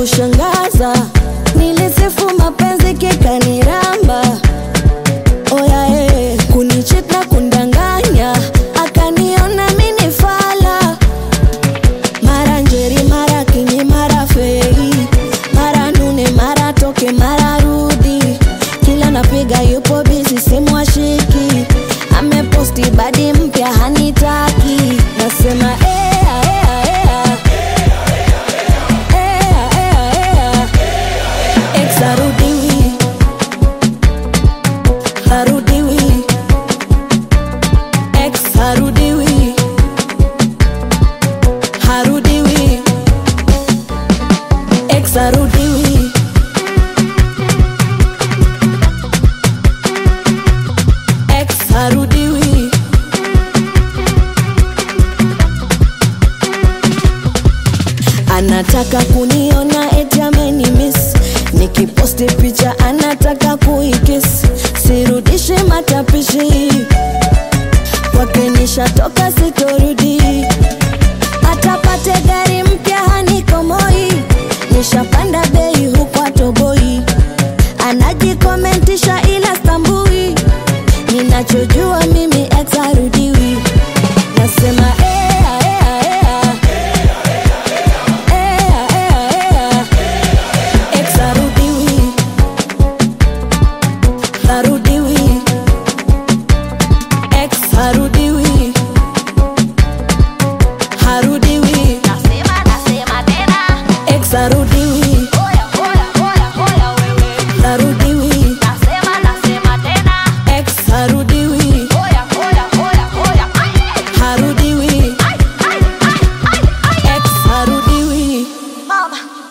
kushangaza, nilisifu mapenzi kikaniramba, oya eh, kunichit na kundanganya, akaniona mini fala, mara njeri, mara kinyi, mara fei, mara nune, mara toke, mara rudi, kila napiga yupo bizi, simu ashiki, ameposti badi mpya hanitaki, nasema ea, ea, ea. Ea, ea, ea. Ex harudiwi, harudiwi. Ex harudiwi, harudiwi. Ex harudiwi. Ex harudiwi. Anataka kuniona eti ameni miss, nikiposti picha anataka kuikis, sirudishe matapishi kwake nishatoka, sitorudi. Atapate gari mpya hanikomoi, nishapanda bei huku atoboi, anajikomentisha ila stambui, ninachojua mimi ex harudiwi, nasema ea, ea, ea. Ea, ea, ea. Ex harudiwi, harudiwi. Ex harudiwi, harudiwi. Nasema, nasema tena. Ex harudiwi, Oya, oya, oya, oya wewe. harudiwi. Nasema, nasema tena. Ex harudiwi, Oya, oya, oya, oya. Ai, harudiwi. ai, ai, ai, ai, ai. Ex harudiwi. Mama.